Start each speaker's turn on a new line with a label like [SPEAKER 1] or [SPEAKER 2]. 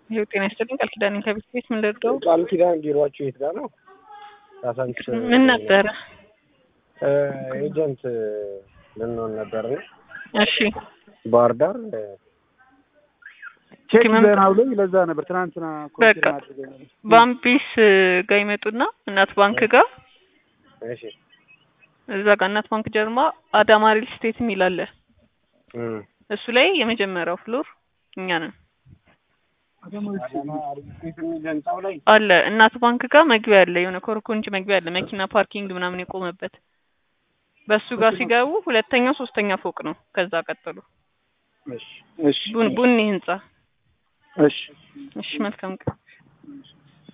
[SPEAKER 1] ይኸው ጤና ይስጥልኝ ቃል ኪዳን ከቤት ቤት ምን ልርዳው?
[SPEAKER 2] ቃል ኪዳን ቢሮአችሁ የት ጋር ነው? ካሳንቺስ
[SPEAKER 1] ምን ነበረ?
[SPEAKER 2] ኤጀንት ልንሆን ነበር ነው
[SPEAKER 1] እሺ
[SPEAKER 2] ባህር ዳር
[SPEAKER 3] ቼክ
[SPEAKER 1] መምጣት-
[SPEAKER 3] ዘና ብሎኝ ለዛ ነበር ትናንትና
[SPEAKER 1] በቃ
[SPEAKER 3] ኮንፊርም አድርገኝ ነበር።
[SPEAKER 1] ባምቢስ ጋር ይመጡና እናት ባንክ ጋር
[SPEAKER 2] እሺ
[SPEAKER 1] እዛ ጋር እናት ባንክ ጀርማ አዳማ ሪል ስቴት የሚል አለ።
[SPEAKER 2] እም
[SPEAKER 1] እሱ ላይ የመጀመሪያው ፍሎር እኛ ነን
[SPEAKER 2] አዳማ ሪልስቴት የሚል ህንጻው ላይ
[SPEAKER 1] አለ። እናት ባንክ ጋር መግቢያ አለ፣ የሆነ ኮርኮንች መግቢያ አለ፣ መኪና ፓርኪንግ ምናምን የቆመበት። በሱ ጋር ሲገቡ ሁለተኛው ሶስተኛ ፎቅ ነው። ከዛ ቀጥሎ
[SPEAKER 3] እሺ እሺ
[SPEAKER 1] ቡን ቡኒ ህንጻ።
[SPEAKER 3] እሺ
[SPEAKER 1] እሺ መልካም ቀን።